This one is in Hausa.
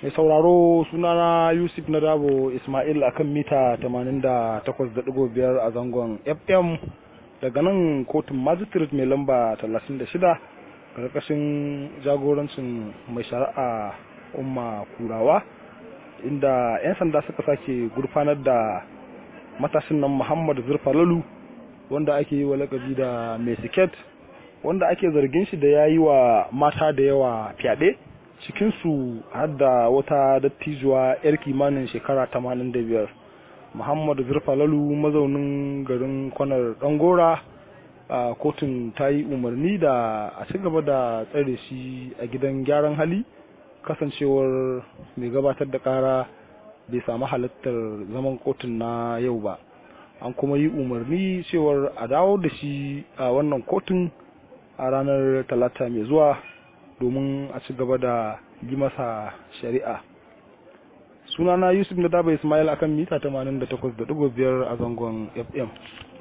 mai sauraro sunana yusuf na dabo ismail akan mita 88.5 a zangon fm daga nan kotun magistrate mai lamba 36 karkashin jagorancin mai shari'a umma kurawa inda 'yan sanda suka sake gurfanar da matashin nan muhammad zurfalalu wanda ake yi wa lakabi da mai siket wanda ake zargin shi da ya yi wa mata da yawa fyaɗe cikinsu har da wata dattijuwa 'yar kimanin shekara 85 muhammad zurfalalu mazaunin garin kwanar dangora a kotun ta yi umarni da a ci gaba da tsare shi a gidan gyaran hali kasancewar mai gabatar da kara bai samu halittar zaman kotun na yau ba an kuma yi umarni cewar a dawo da shi a wannan kotun a ranar talata mai zuwa domin a ci gaba da yi masa shari'a sunana yusuf na daba ismail akan mita 88.5 a zangon fm